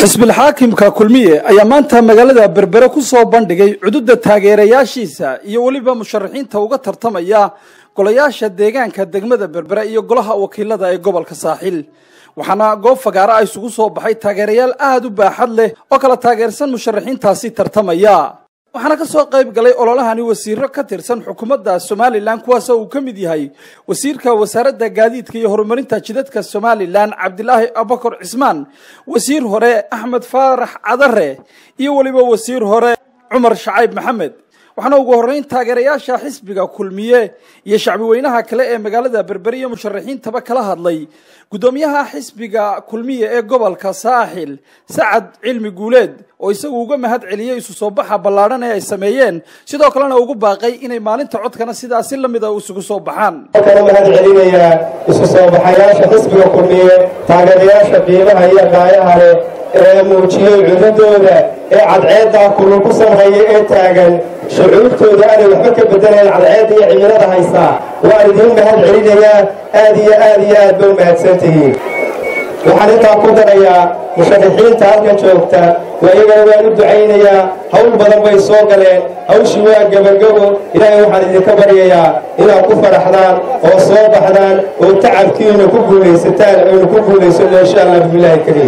xisbilxaakimka kulmiye ayaa maanta magaalada berbere ku soo bandhigay cududa taageerayaashiisa iyo weliba musharaxiinta uga tartamaya golayaasha deegaanka degmada berbere iyo golaha wakiilada ee gobolka saaxil waxaana goob fagaara a isugu soo baxay taageerayaal aada u baaxad leh oo kala taageersan musharaxiintaasi tartamaya waxaana ka soo qayb galay ololahani wasiiro ka tirsan xukuumadda somalilan kuwaasoo uu ka mid yahay wasiirka wasaaradda gaadiidka iyo horumarinta jidadka somalilan cabdilaahi abakar cismaan wasiir hore axmed faarax cadare iyo weliba wasiir hore cumar shacayb maxamed waxaana ugu horreyn taageerayaasha xisbiga kulmiye iyo shacbi weynaha kale ee magaalada berbere iyo musharaxiintaba kala hadlay guddoomiyaha xisbiga kulmiye ee gobolka saaxil sacad cilmi guuleed oo isagu uga mahad celiyey isu soo baxa ballaadhan ee ay sameeyeen sidoo kalena ugu baaqay inay maalinta codkana sidaasi la mida isugu soo baxaan kana mahad celinayaa isu soo baxayaasha xisbiga kulmiye taageerayaasha qiimaha iyo qaayaha leh ee muujiyey cudadooda ee cadceeddaa kulul ku samreeya ee taagan shucuurtooda aanay waxba ka bedelayn cadceedda iyo cimilada haystaa waan idiin mahad celinayaa aad iyo aad iyo aad ba u mahadsantihiin waxaan intaa ku darayaa musharaxiinta halkan joogta waayagana waan u ducaynayaa hawl badan bay soo galeen hawshii waa gebagabo ilaahay waxaan idinka baryayaa inaad ku faraxdaan oo soo baxdaan oo tacabkiina ku guulaysataan aynu ku guulaysano insha allah bismillaahi kariim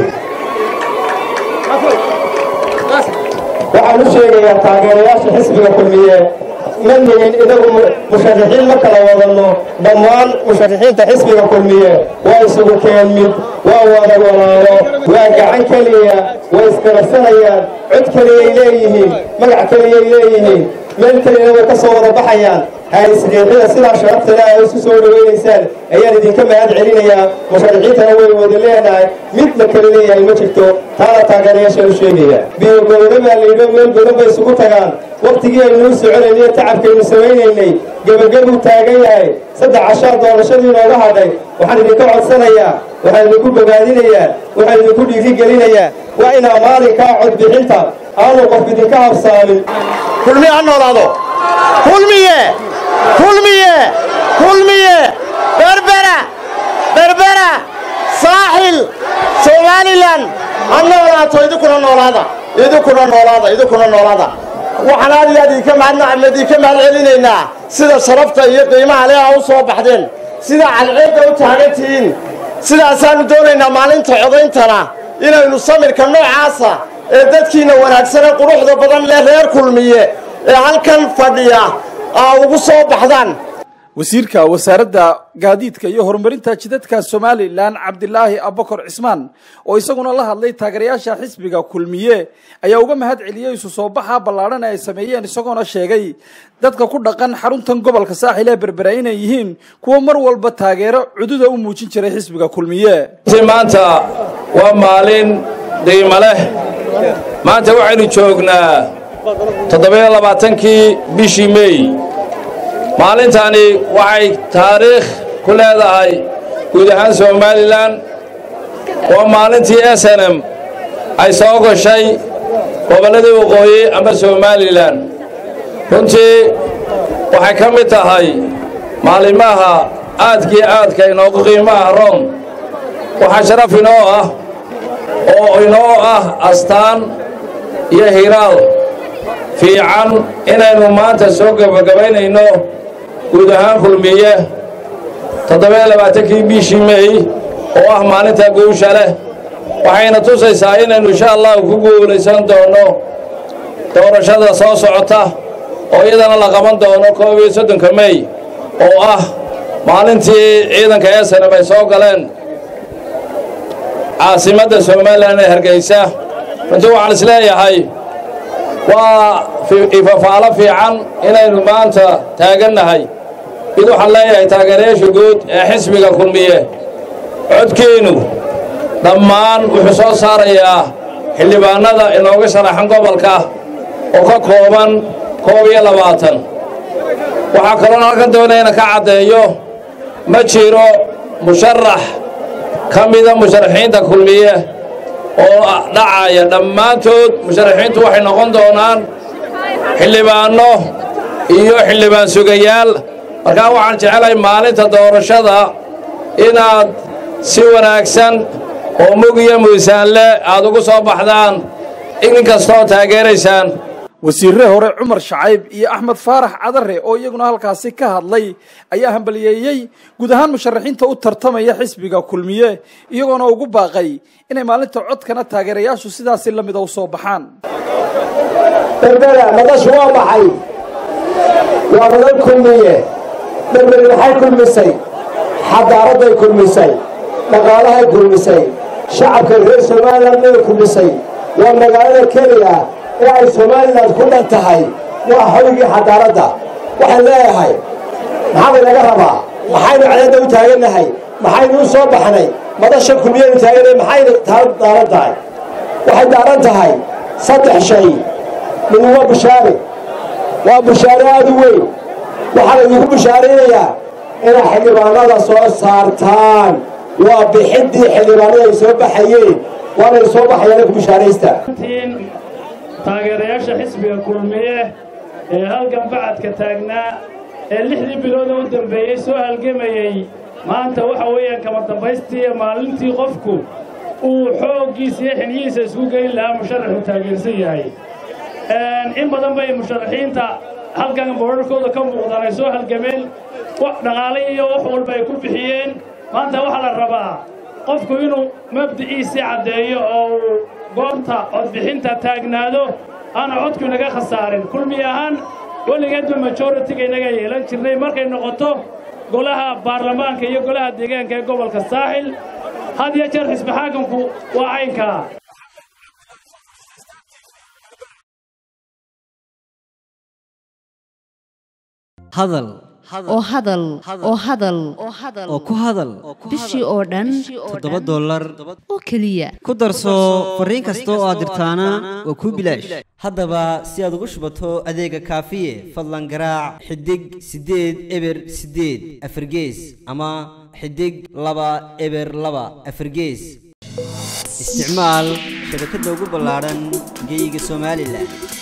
waxaan u sheegayaa taageerayaasha xisbiga kulmiye ma nihin inagu musharaxiin ma kala wadanno dhammaan musharaxiinta xisbiga kulmiye waa isugu keen mid waa wada walaalo waa gacan keliya way iskarabsanayaan cod keliyay leeyihiin magac keliyay leeyihiin meel keliyana way ka soo wada baxayaan haisriixida sidaa sharaftale a isu soo dhawaynaysaan ayaan idinka mahad celinayaa musharaxiintana way wada leenahay mid la kala leeyahay ma jirto taana taageerayaashaan u sheegaya biyogoboda baa layidho meel godan bay isugu tagaan wakhtigii aynuu soconaynay tacabkaynu samaynaynay gebagabuu taagan yahay saddex cashaa doorashadii nooga hadhay waxaan idinka codsanayaa waxaan idinku bogaadinayaa waxaan idinku dhiirigelinayaa waa inaa maalinkaa codbixinta aanu qof idinka habsaamin kulmiye ha noolaado kulmiye kulmiye kulmiye berbera berbera saaxil somalilan ha noolaato idinkuna noolaada idinkuna noolaada idinkuna noolaada waxaan aad iyo aad idinka mahad idinka mahad celinaynaa sida sharafta iyo qiimaha leh a u soo baxdeen sida cadceedda u taagan tihiin sidaasaannu doonaynaa maalinta codayntana inaynu samirka noocaasa ee dadkiinna wanaagsane quruxda badan leh reer kulmiye ee halkan fadhiya aa ugu soo baxdaan wasiirka wasaaradda gaadiidka iyo horumarinta jidadka somalilan cabdilaahi abakar cismaan oo isaguna la hadlay taageerayaasha xisbiga kulmiye ayaa uga mahad celiyey isu soo baxa ballaadhan ee ay sameeyeen isagoona sheegay dadka ku dhaqan xaruntan gobolka saaxil ee berbera inay yihiin kuwa mar walba taageero cududa u muujin jiray xisbiga kulmiye maanta waa maalin qiimo leh maanta waxaynu joognaa toddobiyo labaatankii bishii meey maalintani waxay taariikh ku leedahay guud ahaan somalilan waa maalintii s n m ay soo gashay gobolladii waqooyi ama somalilan runtii waxay ka mid tahay maalimaha aadkii aadka inoogu qiimaha room waxaa sharaf inoo ah oo inoo ah astaan iyo hiraal fiican inaynu maanta soo gebagabaynayno guud ahaan kulmiye toddobiyo labaatankii bishii mey oo ah maalinta guusha leh waxayna tusaysaa inaynu insha allahu ku guulaysan doonno doorashada soo socota oo iyadana la qaban doono koob iyo soddonka mey oo ah maalintii ciidanka esanam ay soo galeen caasimadda somalilan ee hargeysa runtii waxaan isleeyahay waa ifafaalo fiican inaynu maanta taagannahay mid waxaan leeyahay taageerayaasha guud ee xisbiga kulmiye codkeennu dhammaan wuxuu soo saarayaa xildhibaannada inooga sharaxan gobolka oo ka kooban koob iyo labaatan waxaa kaloon halkan doonaya ina ka caddeeyo ma jiro musharax ka mida musharaxiinta kulmiye oo dhacaya dhammaantood musharaxiintu waxay noqon doonaan xildhibaanno iyo xildhibaan sugayaal markaa waxaan jecelahay maalinta doorashada inaad si wanaagsan oo mug iyo miisaanle aad ugu soo baxdaan in kastoo taageeraysaan wasiirre hore cumar shacayb iyo axmed faarax cadare oo iyaguna halkaasi ka hadlay ayaa hambaliyeeyey guud ahaan musharaxiinta u tartamaya xisbiga kulmiye iyagoona ugu baaqay inay maalinta codkana taageerayaashu sidaasi la mida u soo baxaan berbera madashu waa maxay waa madal kulmiye berberi maxay kulmisay xadaaradday kulmisay dhaqaalahay kulmisay shacabka reer somalilan bay kulmisay waa magaalada keliya ee ay somalilan ku dhan tahay waa hoygii xadaaradda waxaan leeyahay maxaa laga rabaa maxaynu cadaadda u taagannahay maxaynu u soo baxnay madasha kulmiyaynu taagannahay maxaynu taa daaran tahay waxay daaran tahay saddex shay mid waa bushaare waa bushaare aada u weyn waxaa laydinku bushaaraynayaa inay xildhibaanada soo saartaan waa bixiddii xildhibaanada ay soo baxayeen waanay soo baxayaan ku bushaaraysta taageerayaasha xisbiga kulmiye ee halgan bacadka taagnaa ee lixdii bilooda u dambeeyey soo halgamayey maanta waxa weeyaan kama dambaystii maalintii qofku uu xooggiisa iyo xiniyihiisa isku geyn lahaa musharaxu taageersan yahay in badan bay musharaxiinta halkan boorarkooda ka muuqdaan ay soo halgameen dhaqaale iyo wax walba ay ku bixiyeen maanta waxaa la rabaa qofku inuu mabdiciisii caddeeyo oo uu goobta codbixinta taagnaado aana codku inaga khasaarin kulmi ahaan weligeedba majoritiga inaga yeelan jirnay markay noqoto golaha baarlamaanka iyo golaha deegaanka ee gobolka saaxil had iyo jeer xisbi xaakamku waa caynkaa hadal oo hadal oo hadal oo ku hadal bishii oo dhan toddoba dollar oo keliya ku darso fariin kasta oo aad dirtaana waa kuu bilaash haddaba si aad ugu shubato adeega kaafiye fadlan garaac xidig siddeed eber siddeed afargees ama xidig laba eber laba afargees isticmaal shabakadda ugu ballaadhan geyga somalilan